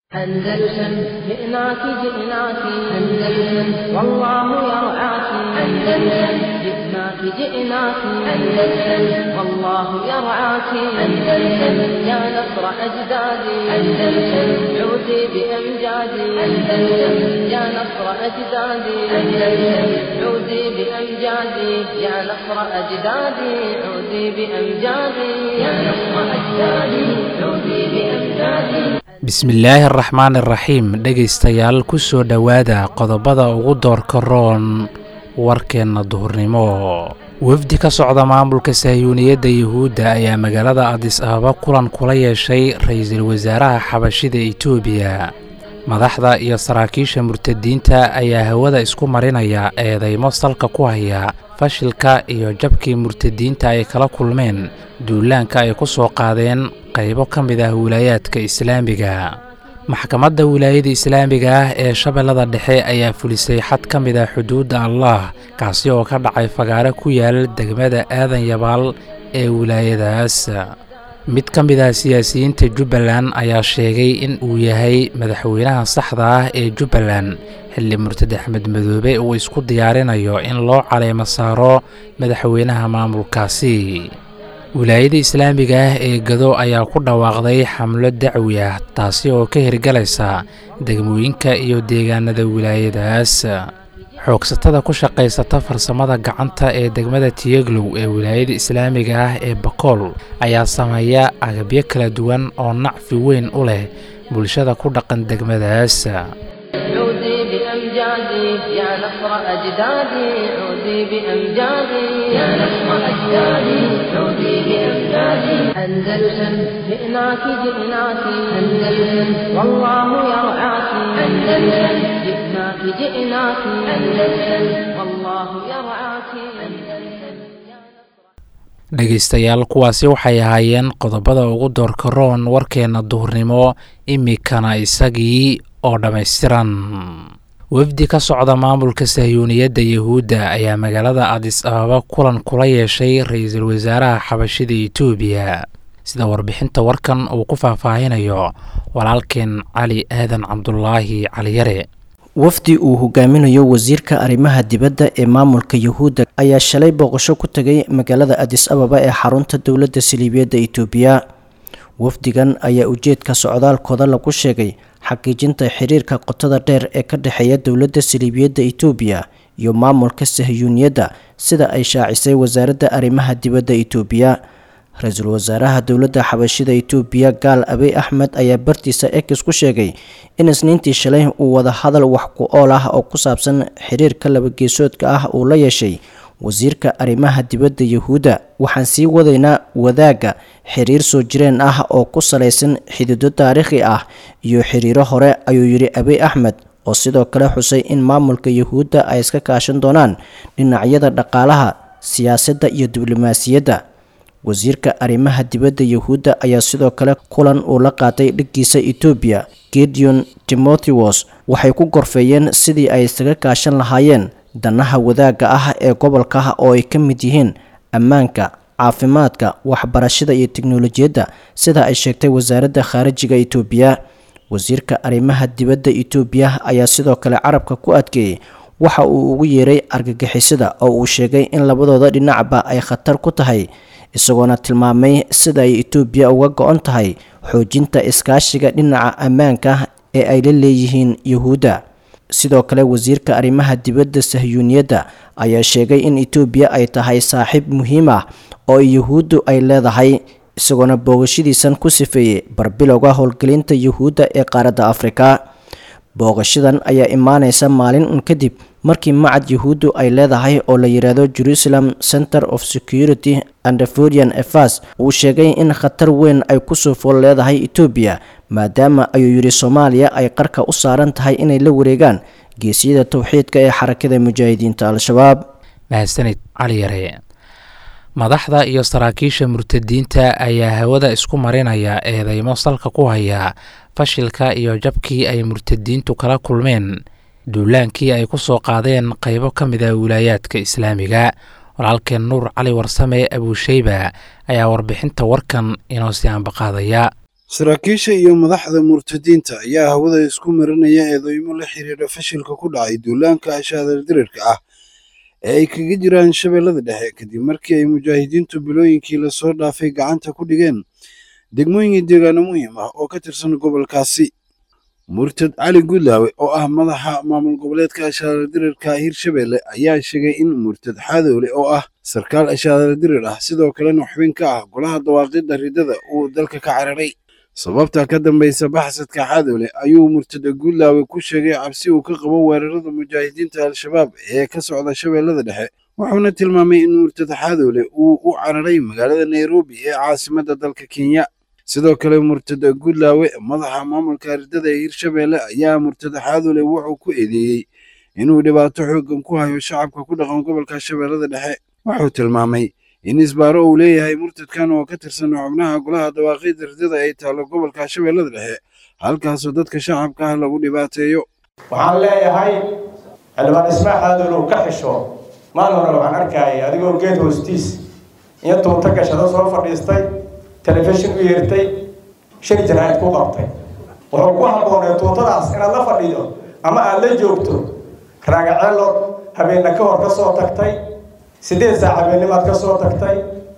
أندلسن جئناك جئناك أندلسن والله يرعاك أندلسن جئناك جئناك أندلسن والله يرعاك أندلسن يا نصر أجدادي أندلسن عودي بأمجادي أندلسن يا نصر أجدادي أندلسن عودي بأمجادي يا نصر أجدادي عودي بأمجادي يا نصر أجدادي عودي بأمجادي bismillaahi araxmaan iraxiim dhegaystayaal ku soo dhowaada qodobada ugu doorka roon warkeenna duhurnimo wafdi ka socda maamulka sahyuuniyadda yuhuudda ayaa magaalada adis ababa kulan kula yeeshay ra-iisul wasaaraha xabashida etoobiya madaxda iyo saraakiisha murtadiinta ayaa hawada isku marinaya eedaymo salka ku haya fashilka iyo jabkii murtadiinta ay kala kulmeen duulaanka ay ku soo qaadeen qaybo ka mid ah wilaayaadka islaamiga maxkamadda wilaayada islaamiga ah ee shabeellada dhexe ayaa fulisay xad ka mid ah xuduudda allah kaasi oo ka dhacay fagaare ku yaal degmada aadan yabaal ee wilaayadaas mid ka mid ah siyaasiyiinta jubbaland ayaa sheegay in uu yahay madaxweynaha saxda ah ee jubbaland xilli murtad axmed madoobe uu isku diyaarinayo in loo caleemo saaro madaxweynaha maamulkaasi wilaayada islaamiga ah ee gado ayaa ku dhawaaqday xamlo dacwi ah taasi oo ka hirgalaysa degmooyinka iyo deegaanada wilaayadaas xoogsatada ku shaqaysata farsamada gacanta ee degmada tiyeglow ee wilaayada islaamiga ah ee bakool ayaa sameeya agabyo kala duwan oo nacfi weyn u leh bulshada ku dhaqan degmadaas عودي بأمجادي يا نصر أجدادي عودي بأمجادي يا نصر أجدادي عودي بأمجادي أندلسن جئناك جئناك أندلسن والله يرعاك أندلسن جئناك جئناك أندلسن والله يرعاك أندلسن dhegaystayaal kuwaasi waxay ahaayeen qodobada ugu doorka roon warkeenna duhurnimo imikana isagii oo dhammaystiran wafdi ka socda maamulka sahyuuniyadda yuhuudda ayaa magaalada adis ababa kulan kula yeeshay ra-iisul wasaaraha xabashida etoobiya sida warbixinta warkan uu ku faahfaahinayo walaalkeen cali aadan cabdulaahi caliyare wafdi uu hogaaminayo wasiirka arrimaha dibadda ee maamulka yuhuudda ayaa shalay booqasho ku tegay magaalada adis ababa ee xarunta dowladda saliibiyadda itoobiya wafdigan ayaa ujeedka socdaalkooda lagu sheegay xaqiijinta xiriirka qotada dheer ee ka dhexeeya dowladda saliibiyadda itoobiya iyo maamulka sahyuuniyadda sida ay shaacisay wasaaradda arrimaha dibadda itoobiya ra-iisul wasaaraha dowladda xabashida itoobiya gaal abiy axmed ayaa bartiisa ex ku sheegay in isniintii shalay uu wada hadal wax ku ool ah oo ku saabsan xiriirka labageesoodka ah uu la yeeshay wasiirka arrimaha dibadda yuhuudda waxaan sii wadaynaa wadaagga xiriir soo jireen ah oo ku salaysan xidido taariikhi ah iyo xiriiro hore ayuu yidhi abiy axmed oo sidoo kale xusay in maamulka yuhuudda ay iska kaashan doonaan dhinacyada dhaqaalaha siyaasadda iyo diblomaasiyadda wasiirka arrimaha dibadda yuhuudda ayaa sidoo kale kulan uu la qaatay dhiggiisa etoobiya gideon timotheos waxay ku gorfeeyeen sidii ay isaga kaashan lahaayeen danaha wadaagga ah ee gobolka oo ay ka mid yihiin ammaanka caafimaadka waxbarashada iyo teknolojiyadda sida ay sheegtay wasaaradda khaarijiga itoobiya wasiirka arrimaha dibadda itoobiya ayaa sidoo kale carabka ku adkeeyey waxa uu ugu yeeray argagixisada oo uu sheegay in labadooda dhinacba ay khatar ku tahay isagoona tilmaamay sida ay itoobiya uga go-on tahay xoojinta iskaashiga dhinaca ammaanka ee ay la leeyihiin yuhuudda sidoo kale wasiirka arrimaha dibadda sahyuuniyadda ayaa sheegay in itoobiya ay tahay saaxiib muhiim ah oo yuhuuddu ay leedahay isagoona booqashadiisan ku sifeeyey barbilowga howlgelinta yuhuudda ee qaaradda afrika booqashadan ayaa imaaneysa maalin un kadib markii macad yuhuuddu ay leedahay oo la yidhaahdo jerusalem center of security and forian efas uu sheegay in khatar weyn ay kusoo fool leedahay etoobiya maadaama ayuu yidhi soomaaliya ay qarka u saaran tahay inay la wareegaan geesyada towxiidka ee xarakada mujaahidiinta al-shabaab mahadsanid cali yare madaxda iyo saraakiisha murtadiinta ayaa hawada isku marinaya eedeymo salka ku haya fashilka iyo jabkii ay murtadiintu kala kulmeen duulaankii ay ku soo qaadeen qaybo ka mid ah wilaayaadka islaamiga walaalkeen nuur cali warsame abuusheyba ayaa warbixinta warkan inoo sii ambaqaadaya saraakiisha iyo madaxda murtadiinta ayaa hawada isku marinaya eedeymo la xiriira fashilka ku dhacay duulaanka ashaadar dirirka ah ee ay kaga jiraan shabeellada dhexe kadib markii ay mujaahidiintu bilooyinkii lasoo dhaafay gacanta ku dhigeen degmooyin deegaano muhiim ah oo ka tirsan gobolkaasi murtad cali guudlaawe oo ah madaxa maamul goboleedka ashaadar dirirka hirshabelle ayaa sheegay in murtad xaadoole oo ah sarkaal ashaadar dirir ah sidoo kalena xubin ka ah golaha dawaaqidda ridada uu dalka ka cararay sababta ka dambaysa baxsadka xaadoole ayuu murtada guudlaawe ku sheegay cabsi uu ka qabo weerarada mujaahidiinta al-shabaab ee ka socda shabeellada dhexe wuxuuna tilmaamay in murtada xaadoole uu u cararay magaalada nairobi ee caasimadda dalka kenya sidoo kale murtada guudlaawe madaxa maamulka ridada ee hirshabelle ayaa murtada xaadoole wuxuu ku eedeeyey inuu dhibaato xooggan ku hayo shacabka ku dhaqan gobolka shabeellada dhexe wuxuu tilmaamay in isbaaro uu leeyahay murtadkan oo ka tirsan xubnaha golaha dawaaqiidda ridada ay taallo gobolka shabeellada dhexe halkaasoo dadka shacabka ah lagu dhibaateeyo waxaan leeyahay xildhibaan ismaac xaadool uu ka xisho maalin hore waxaan arkayay adigoo geed hoostiis iyo tuunta gashado soo fadhiistay telefishin u yeertay shir jaraa'id ku qabtay wuxuu ku habboonay tuuntadaas inaad la fadhido ama aad la joogto raagaceelood habeenna ka hor ka soo tagtay siddeed saac habeennimaad ka soo tagtay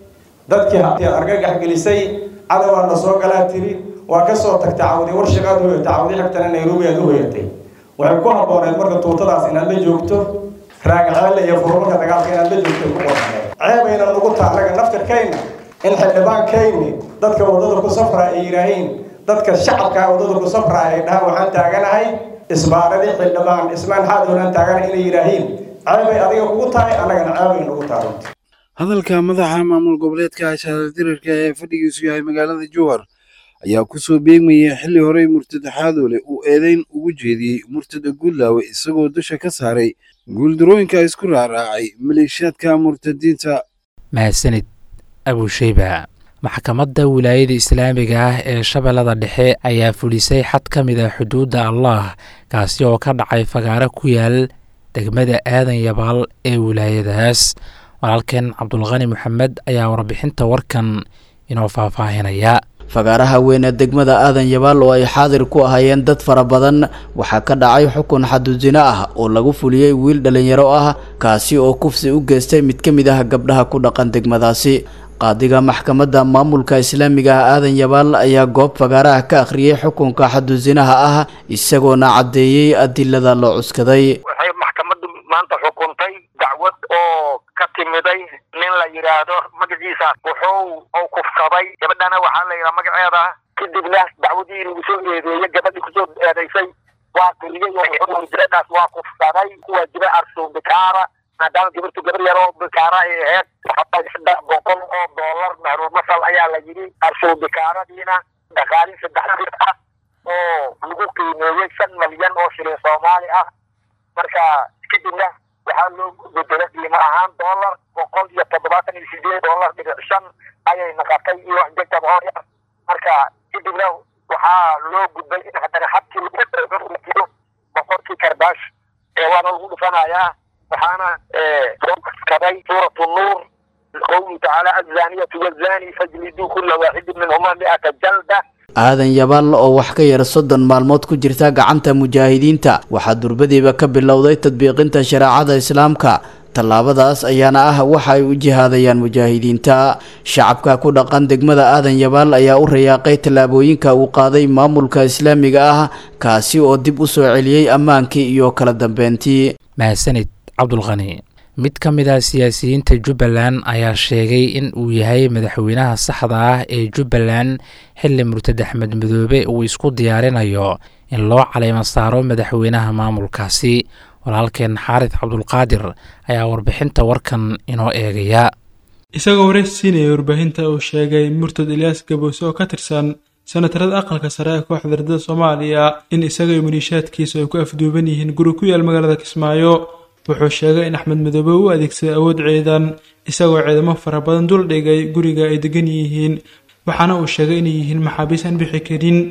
dadkii aad argagax gelisay cadawaadna soo galaa tiri waa ka soo tagtay cawdi warshaqaad hoyatay cawdi xigtana nairobi aad u hoyatay waxay ku habbooneed marka tuutadaas inaad la joogto raagaceelle iyo furmarka dagaalka inaad la joogto ku qorneed ceebayna nugu taalaga naftirkayna in xildhibaankayni dadka waddada ku safraa ay yidhaahiin dadka shacabkaa waddada ku safraa ay dhahaan waxaan taaganahay isbaaradii xildhibaan ismaan xaadoolaan taaganahay inay yidhaahiin ceebay adiga kugu tahay annagana ceebay nugu tahay hadalka madaxa maamul goboleedka ashaadar dirirka ee fadhigiisu yahay magaalada jowhar ayaa ku soo beegmayay xilli horey murtada xaadoole uu eedeyn ugu jeediyey murtada guudlaawe isagoo dusha ka saaray guuldarooyinka isku raaraacay maleeshiyaadka murtadiinta mahadsanid abusheyba maxkamadda wilaayada islaamiga ah ee shabeellada dhexe ayaa fulisay xad ka mid a xuduudda allah kaasi oo ka dhacay fagaaro ku yaal degmada aadan yabaal ee wilaayadaas walaalkeen cabdulqani maxamed ayaa warbixinta warkan inoo faahfaahinaya fagaaraha weyn ee degmada aadan yabaal oo ay xaadir ku ahaayeen dad fara badan waxaa ka dhacay xukun xadudino ah oo lagu fuliyey wiil dhallinyaro ah kaasi oo kufsi u geystay mid ka mid ah gabdhaha ku dhaqan degmadaasi qaadiga maxkamadda maamulka islaamiga ah aadan yabaal ayaa goob fagaaraha ka akhriyey xukunka xadudinaha ah isagoona caddeeyey adilada loo cuskaday waxay maxkamaddu maanta xukuntay dacwad oo ka timiday nin la yidhaahdo magaciisa wuxuu u kufsaday gabadhana waxaa la yidhaha magaceeda kadibna dacwadii lagu soo eedeeyey gabadhii kusoo eedaysay waa qiriyey oo gabadhaas waa kufsaday kuwa jira arsuun bikaara maadaama gabartu gabar yar oo bikaara ay ahayd saddex boqol oo doolar mahruur masal ayaa la yidhi arsuun bikaaradiina dhaqaalin saddex ah oo lagu qiimeeyey shan malyan oo shilin soomaali ah marka kadibna waxaa loo bedelo qiimo ahaan dollar boqol iyo toddobaatan iyo sideed dollar dhibic shan ayay naqatay iyo wax jegtab hor marka kadibna waxaa loo gudbay in haddana habkii lagu boqorkii karbaash ee waana lagu dhufanayaa waxaana soo kaday suuratu nuur qowluhu tacaala azaniyatu wazani fajliduu kula waaxidin minhuma mi'ata jalda aadan yabaal oo wax ka yar soddon maalmood ku jirta gacanta mujaahidiinta waxaa durbadiiba ka bilowday tadbiiqinta shareecada islaamka tallaabadaas ayaana ah waxa ay u jihaadayaan mujaahidiinta shacabka ku dhaqan degmada aadan yabaal ayaa u rayaaqay tallaabooyinka uu qaaday maamulka islaamiga ah kaasi oo dib u soo celiyey ammaankii iyo kala dambeyntii mahadsanid cabdulqani mid ka mid ah siyaasiyiinta jubbaland ayaa sheegay in uu yahay madaxweynaha saxda ah ee jubbaland xilli murtad axmed madoobe uu isku diyaarinayo in loo caleymo saaro madaxweynaha maamulkaasi walaalkeen xaarid cabdulqaadir ayaa warbixinta warkan inoo eegaya isagoo waraysi siinaya warbaahinta uu sheegay murtad ilyaas gaboose oo ka tirsan senatarada aqalka sare ee kooxda ardada soomaaliya in isaga iyo maliishaadkiisa ay ku afduuban yihiin guri ku yaal magaalada kismaayo wuxuu sheegay in axmed madoobe u adeegsaday awood ciidan isagoo ciidamo fara badan dul dhigay guriga ay degan yihiin waxaana uu sheegay inay yihiin maxaabiis aan bixi karin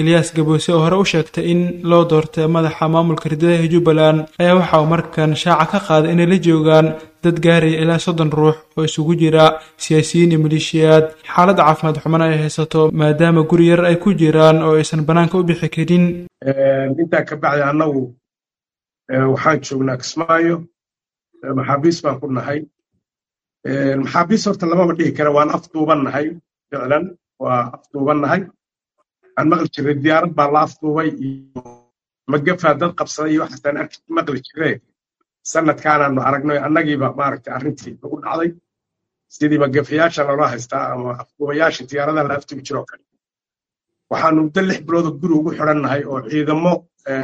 eliyas gaboose oo hore u sheegtay in loo doortay madaxa maamulka ridadaha jubbaland ayaa waxa uu markan shaaca ka qaaday inay la joogaan dad gaaraya ilaa soddon ruux oo isugu jira siyaasiyiin iyo maleeshiyaad xaaladda caafimaad xumana ay haysato maadaama guri yar ay ku jiraan oo aysan bannaanka u bixi karin intaa ka bacdi annagu waxaan joognaa kismaayo maxaabiis baan ku nahay maxaabiis horta lamama dhihi kara waan afduuban nahay ficlan waa afduuban nahay aan maqli jiray diyaarad baa la afduubay iyo magafaa dad qabsaday iyo waxaasaan arki maqli jiree sanadkaanaanu aragnay annagiiba maaragtay arrintii nagu dhacday sidii magafayaasha loola haystaa ama afduubayaasha diyaaradaha la afduubi jiroo kale waxaanu muddo lix bilooda guri ugu xidhan nahay oo ciidamo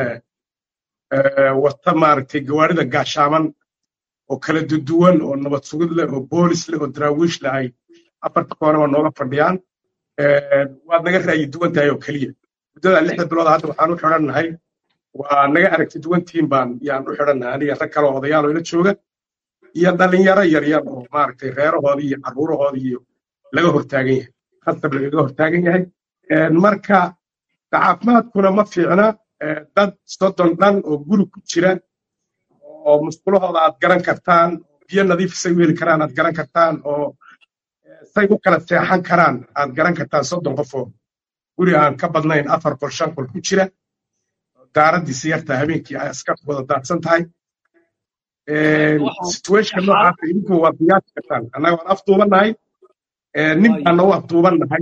wata maaragtay gawaarida gaashaaman oo kala duduwan oo nabad sugid leh oo boolis leh oo daraawiish leh ay afarta koonaba nooga fadhiyaan waad naga ra'yi duwan tahay oo keliya muddada lixda bilood hadda waxaan u xidhan nahay waa naga aragti duwantiin baan yaan u xidhan nahay aniga rag kale oo odayaal oo ila jooga iyo dhalinyaro yaryar oo maaragtay reerahoodii iyo carruurahoodii iyo laga hortaagan yahay khasab lagaga hortaagan yahay marka caafimaadkuna ma fiicna dad soddon dhan oo guri ku jira oo musqulahooda aad garan kartaan biyo nadiif say u heli karaan aad garan kartaan oo say u kala seexan karaan aad garan kartaan soddon qofoo guri aan ka badnayn afar qol shan qol ku jira daaraddiisa yartaa habeenkii ay askar wada daadsan tahay situation noocaasa idinku waad qiyaasi kartaan annaga waan afduuban nahay nin baana u afduuban nahay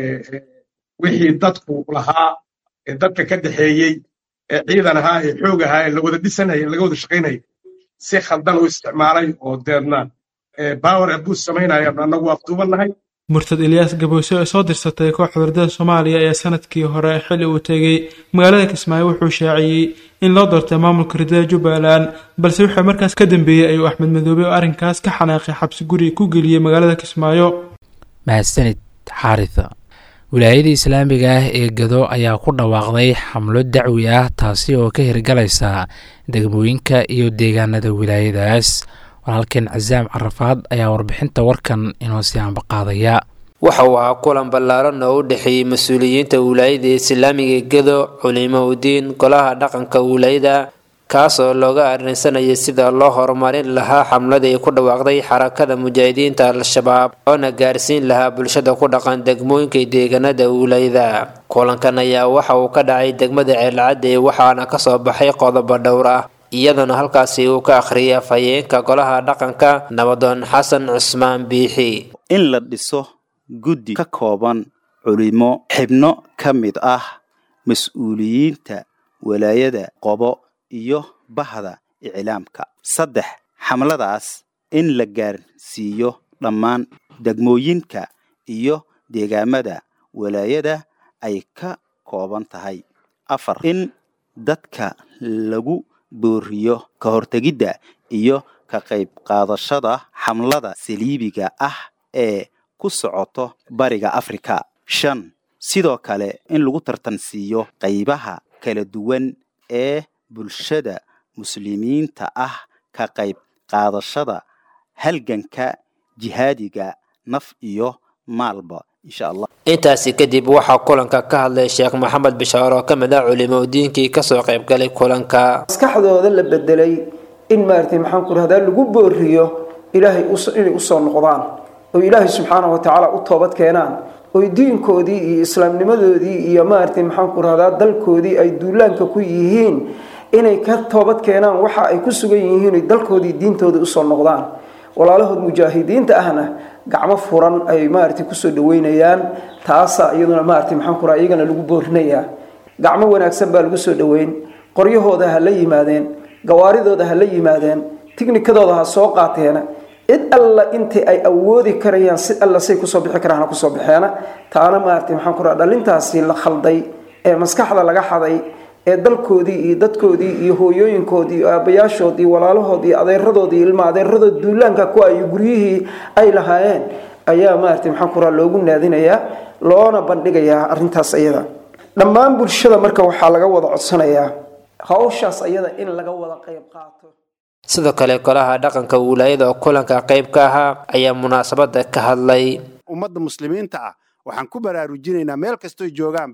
wixii dadku lahaa ee dadka ka dhexeeyey ee ciidan ahaa ee xoog ahaa ee la wada dhisanaya laga wada shaqaynaya si khaldan u isticmaalay oo deedna power abuse samaynaya annagu afduuban nahay murtad eliyas gaboose oo soo dirsatay kooxda wardada soomaaliya ayaa sanadkii hore xilli uu tegey magaalada kismaayo wuxuu shaaciyey in loo doortay maamulka ridada jubbaland balse wuxuu markaas ka dambeeyey ayuu axmed madoobe oo arrinkaas ka xanaaqay xabsi guri ku geliyey magaalada kismaayo mahadsanid xaarisa wilaayada islaamiga ah ee gado ayaa ku dhawaaqday xamlo dacwi ah taasi oo ka hirgalaysa degmooyinka iyo deegaanada wilaayadaas walaalkeen casaam carafaad ayaa warbixinta warkan inoo sii ambaqaadaya waxa uu ahaa kulan ballaaran oo u dhexeeyey mas-uuliyiinta wilaayada islaamiga gedo culimo udiin golaha dhaqanka wilaayada kaas oo looga arrinsanayay sida loo horumarin lahaa xamladii ku dhawaaqday xarakada mujaahidiinta al-shabaab oona gaarsiin lahaa bulshada ku dhaqan degmooyinka deegaanada wilaayada kulankan ayaa waxa uu ka dhacay degmada ceelcadde waxaana kasoo baxay qodobo dhowr ah iyadoona halkaasi uu ka akhriyay afhayeenka golaha dhaqanka nabadoon xasan cusmaan biixi in la dhiso guddi ka kooban culimo xibno ka mid ah mas-uuliyiinta walaayada qobo iyo bahda iclaamka saddex xamladaas in la gaarsiiyo dhammaan degmooyinka iyo deegaamada walaayada ay ka kooban tahay afar in dadka lagu booriyo ka hortegidda iyo ka qayb qaadashada xamlada saliibiga ah ee ku socoto bariga afrika shan sidoo kale in lagu tartansiiyo qaybaha kala duwan ee bulshada muslimiinta ah ka qayb qaadashada halganka jihaadiga naf iyo maalba insha allah intaasi kadib waxaa kulanka ka hadlay sheekh maxamed bishaar oo ka mid ah culimo diinkii kasoo qayb galay kulanka maskaxdooda la bedelay in maaragtay maxaan ku rahdaa lagu booriyo ilaahay inay usoo noqdaan oo ilaahay subxaanahu watacaala u toobad keenaan oy diinkoodii iyo islaamnimadoodii iyo maaragtay maxaan ku rahdaa dalkoodii ay duulaanka ku yihiin inay ka toobad keenaan waxa ay ku sugan yihiin oy dalkoodii diintooda usoo noqdaan walaalahood mujaahidiinta ahna gacmo furan ay maaragtay kusoo dhaweynayaan taasa iyaduna maaragtay maxaan ku raha iyagana lagu boorinayaa gacmo wanaagsan baa lagu soo dhaweyn qoryahooda ha la yimaadeen gawaaridooda ha la yimaadeen tignikadooda ha soo qaateena cid alla intii ay awoodi karayaan si alla say kusoo bixi karaan ha kusoo baxeena taana maaragtay maxaan ku raha dhalintaasi la khalday ee maskaxda laga xaday ee dalkoodii iyo dadkoodii iyo hooyooyinkoodii iyo aabayaashoodii walaalahoodii iyo adeeradoodii ilma adeeradood duulaanka ku ay guryihii ay lahaayeen ayaa maaragtay maxaan ku raha loogu naadinayaa loona bandhigayaa arrintaas ayada dhammaan bulshada marka waxaa laga wada codsanayaa hawshaas ayada in laga wada qayb qaato sidoo kale golaha dhaqanka wilaayada oo kulanka qayb ka ahaa ayaa munaasabada ka hadlay ummadda muslimiinta ah waxaan ku baraarujinaynaa meel kastoy joogaanba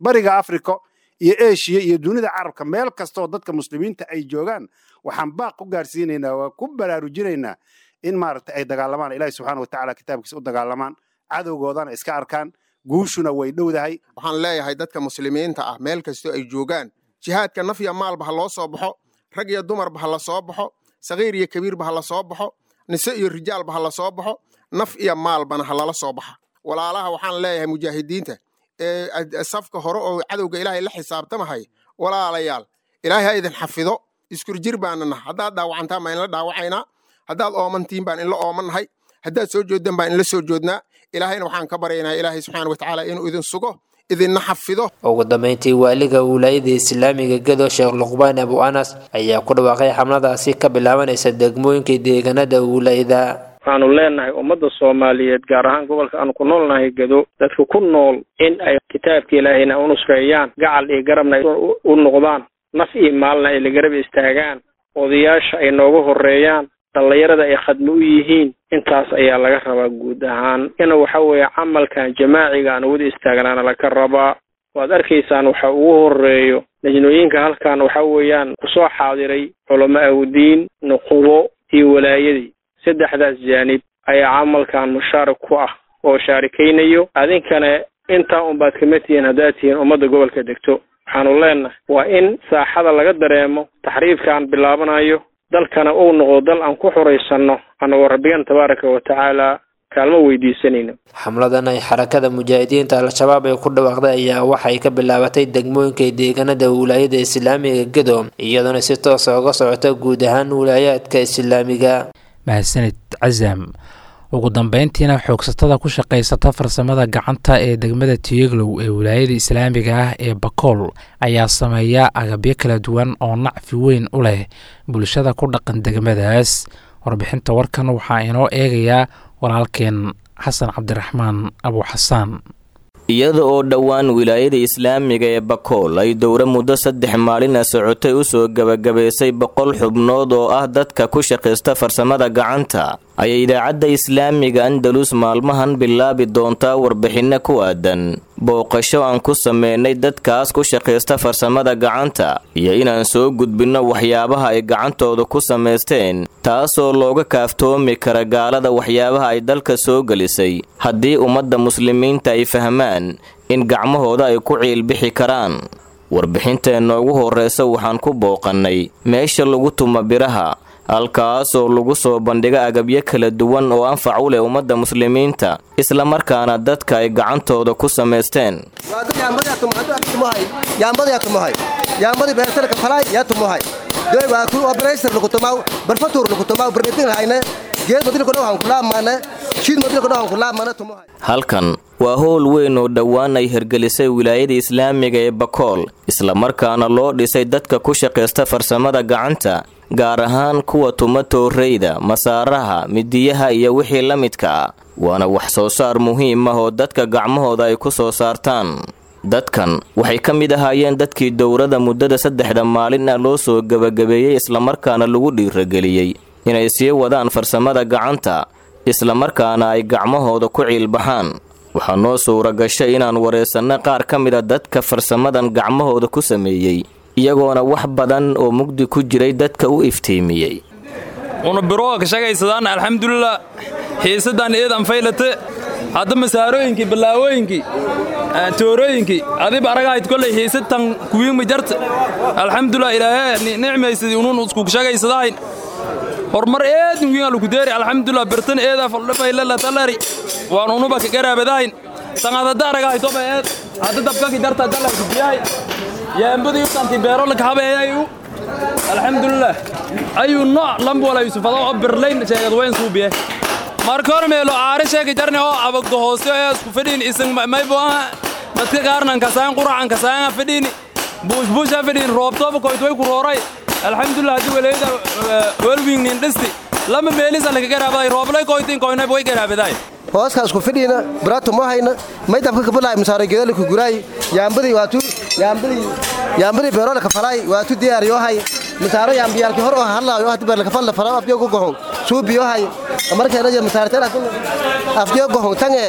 bariga africa iyo eshiya iyo dunida carabka meel kastoo dadka muslimiinta ay joogaan waxaan baaq ku gaarsiinaynaa waa ku baraarujinaynaa in maaragtay ay dagaalamaan ilaahi subxaana watacaala kitaabkiisa u dagaalamaan cadowgoodana iska arkaan guushuna way dhowdahay waxaan leeyahay dadka muslimiinta ah meel kastoo ay joogaan jihaadka naf iyo maalba ha loo soo baxo rag iyo dumarba ha la soo baxo sakiir iyo kabiirba ha la soo baxo nise iyo rijaalba ha la soo baxo naf iyo maalbana ha lala soo baxa walaalaha waxaan leeyahay mujaahidiinta ee safka hore oo cadowga ilaahay la xisaabtamahay walaalayaal ilaahay ha idin xafido iskurjir baana naha haddaad dhaawacantaan baan inla dhaawacaynaa haddaad oomantiin baan inla oomannahay haddaad soo jooddan baan inla soo joodnaa ilaahayna waxaan ka baryaynaa ilaahay subxaana watacaala inuu idin sugo idinna xafido ugu dambeyntii waaliga wilaayada islaamiga gedo sheekh luqbaan abu anas ayaa ku dhawaaqay xamladaasi ka bilaabanaysa degmooyinka deegaanada wilaayada waxaanu leenahay ummadda soomaaliyeed gaar ahaan gobolka aanu ku noolnahay gedo dadka ku nool in ay kitaabka ilaahayna u nusreeyaan gacal iyo garabna u noqdaan naf iyo maalna ay la garab istaagaan odayaasha ay nooga horeeyaan dhallinyarada ay khadmo u yihiin intaas ayaa laga rabaa guud ahaan ina waxa weeye camalkan jamaaciga aan wada istaagnaana laga rabaa waad arkaysaan waxa ugu horeeyo najnooyinka halkan waxa weeyaan kusoo xaadiray culamo awdiin nuqubo iyo walaayadii saddexdaas jaanib ayaa camalkan mushaarik ku ah oo shaarikaynayo adinkana intaa unbaad kama tihiin haddaad tihiin ummadda gobolka degto waxaanu leenahay waa in saaxada laga dareemo taxriifkaan bilaabanayo dalkana uu noqdo dal aan ku xuraysanno annagoo rabbigan tabaaraka wa tacaala kaalmo weydiisanayno xamladan ay xarakada mujaahidiinta al-shabaab ay ku dhawaaqday ayaa waxay ka bilaabatay degmooyinka deegaanada wilaayada islaamiga gedo iyadoona si toosa uga socota guud ahaan wilaayaadka islaamiga mahadsanid casam ugu dambeyntiina xoogsatada ku shaqaysata farsamada gacanta ee degmada tiyeglow ee wilaayada islaamiga ah ee bakool ayaa sameeya agabyo kala duwan oo nacfi weyn u leh bulshada ku dhaqan degmadaas warbixinta warkan waxaa inoo eegayaa walaalkeen xasan cabdiraxmaan abu xasaan iyada oo dhowaan wilaayada islaamiga ee bakool ay dowro muddo saddex maalina socotay u soo gebagabaysay boqol xubnood oo ah dadka ku shaqaysta farsamada gacanta ayay idaacadda islaamiga andalus maalmahan bilaabi doontaa warbixinno ku aadan booqasho aan ku sameynay dadkaas ku shaqaysta farsamada gacanta iyo inaan soo gudbinno waxyaabaha ay gacantooda ku samaysteen taasoo looga kaaftoomi kara gaalada waxyaabaha ay dalka soo gelisay haddii ummadda muslimiinta ay fahmaan in gacmahooda ay ku ciilbixi karaan warbixinteenna ugu horreysa waxaan ku booqannay meesha lagu tuma biraha halkaasoo lagu soo bandhiga agabyo kala duwan oo anfac u leh ummadda muslimiinta islamarkaana dadka ay gacantooda ku samaysteen yaambadii beertalka falay yaa tumuhay doy waa ku operation lagu tumaw barfatuur lagu tumaw barnitin hayne geed madil kodhaw han kulaamane shiid madil kodhaw han kulaamane tumuhay halkan waa howl weyn oo dhowaan ay hergelisay wilaayada islaamiga ee bakool islamarkaana loo dhisay dadka ku shaqaysta farsamada gacanta gaar ahaan kuwa tuma tooreyda masaaraha midiyaha iyo wixii la midka ah waana wax soo saar muhiim ah oo dadka gacmahooda ay ku soo saartaan dadkan waxay ka mid ahaayeen dadkii dowrada muddada saddexda maalin ah loo soo gebagabeeyey islamarkaana lagu dhiirageliyey inay sii wadaan farsamada gacanta islamarkaana ay gacmahooda ku ciilbaxaan waxaa noo suura gashay inaan waraysanno qaar ka mida dadka farsamadan gacmahooda ku sameeyey iyagoona wax badan oo mugdi ku jiray dadka u iftiimiyey una birooga ka shagaysadaan alxamdulilah xiisaddan eedan faylate hadda masaarooyinkii ballaawooyinkii toorooyinkii adiba aragahayd kollay xiisadtan kuwiinma jarta alxamdulilah ilaahee nicmaysadii unuun isku shagaysadahayn horumar eedin wiin alukudeeri alxamdulilah birtan eedaa faldhafaylala talari waan unuba ka garaabadahayn tangaad hadda aragahay toba eed hadda dabkaki darta dalarku biyahay yaambadii utanti beerolaka habeeyayu alxamdulilah ayuu nooc lambwala yusufada oo birlayn sheegad weyn suubiye marka hor meelo aare sheegi jarne oo abagdo hoose ee isku fadhiin isan maybo aha dadka qaarnan kasaan quracan kasaan fadhiin buushbuusha fadhiin roobtooba koytway ku rooray alxamdulilah haddii waleeda welwingnin dhisti lama meelisa laga garaabaday rooblay koytin koynayb way garaabaday hooskaas ku fidhiina biraatu ma hayna may dabka kabalaay masaare geedala ku guraay yaambadii waatu yaambadii yaambadii beerola ka falaay waatu diyaar yoo hay masaaro yaambiyaalki hor oo hadlaayo hadda beerla ka falla fala afyo ku gohon suubi yoo hay markeena jir masaare tan afyo gohon tange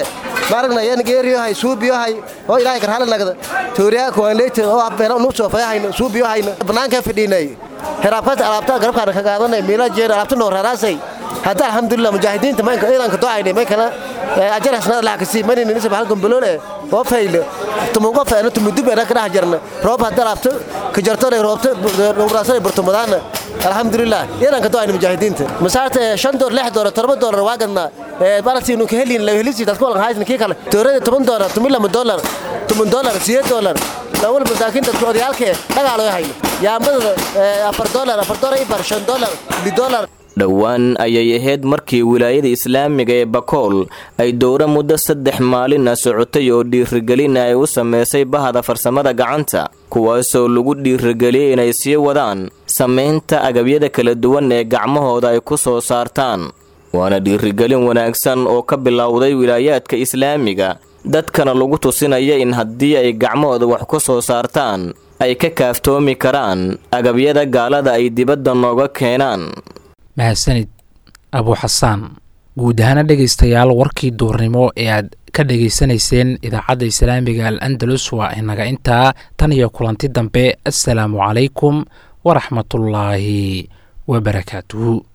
maaragna yan geeriyohay suubiyohay oo ilaahay karhale nagda tooriyaa kuwanleyta oo abbeena unu soo fayahayna suubiyohayna banaanka fadhiinay heraabkaas alaabta garabkaana ka qaadanay miila jeer alaabta noo raraasay hadda alxamdulilah mujaahidiinta maynka iidanka docaynay may kala ajar hasnada laha kasii manini nisab halkan baloole oo fayle tumugo feena tumudub ena kadhax jarna roob hadda alaabta ka jartona roobta dhowraasana burtumadaana alxamdulilah iidanka docaynay mujaahidiinta masaarta shan door lix door todoba doolar waa gadnaa balasiinu ka helin helisi dadku walan haysna kii kale toorada toban doolar toban lama doolar toban doolar sideed doolar lawal masaakiin dadku odayaalkee dhagaaloo hayno yaambada afar doolar afar doolar ibar shan doolar li doolar dhowaan ayay ahayd markii wilaayada islaamiga ee bakool ay dowro muddo saddex maalina socotay oo dhiirigelin ay u samaysay bahda farsamada gacanta kuwaasoo lagu dhiirigeliyey inay sii wadaan samaynta agabyada kala duwan ee gacmahooda ay ku soo saartaan waana dhiirigelin wanaagsan oo ka bilowday wilaayaadka islaamiga dadkana lagu tusinaya in haddii ay gacmahooda wax ku soo saartaan ay ka kaaftoomi karaan agabyada gaalada ay dibadda nooga keenaan mahadsanid abuu xasaan guud ahaana dhegaystayaal warkii duurnimo ee aad ka dhegaysanayseen idaacadda islaamiga al andalus waa inaga intaa tan iyo kulanti dambe assalaamu calaykum waraxmatullaahi wabarakaatuhu